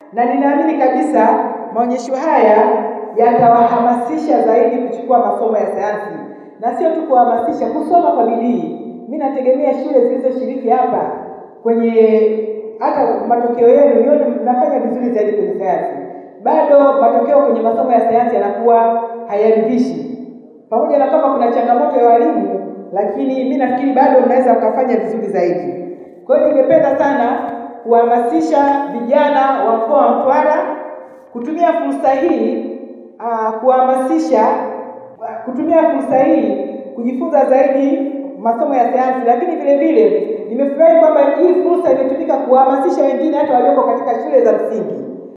na ninaamini kabisa maonyesho haya yatawahamasisha zaidi kuchukua masomo ya sayansi, na sio tu kuhamasisha, kusoma kwa bidii. Mimi nategemea shule zilizoshiriki hapa kwenye hata matokeo yenu nione mnafanya vizuri zaidi kwenye sayansi. Bado matokeo kwenye masomo ya sayansi yanakuwa hayaridhishi, pamoja na kama kuna changamoto ya walimu, lakini mimi nafikiri bado mnaweza mkafanya vizuri zaidi. Kwa hiyo ningependa sana kuhamasisha vijana wa mkoa wa Mtwara kutumia fursa hii uh, kuhamasisha kutumia fursa hii kujifunza zaidi masomo ya sayansi, lakini vile vile nimefurahi kwamba hii fursa imetumika kuhamasisha wengine hata walioko katika shule za msingi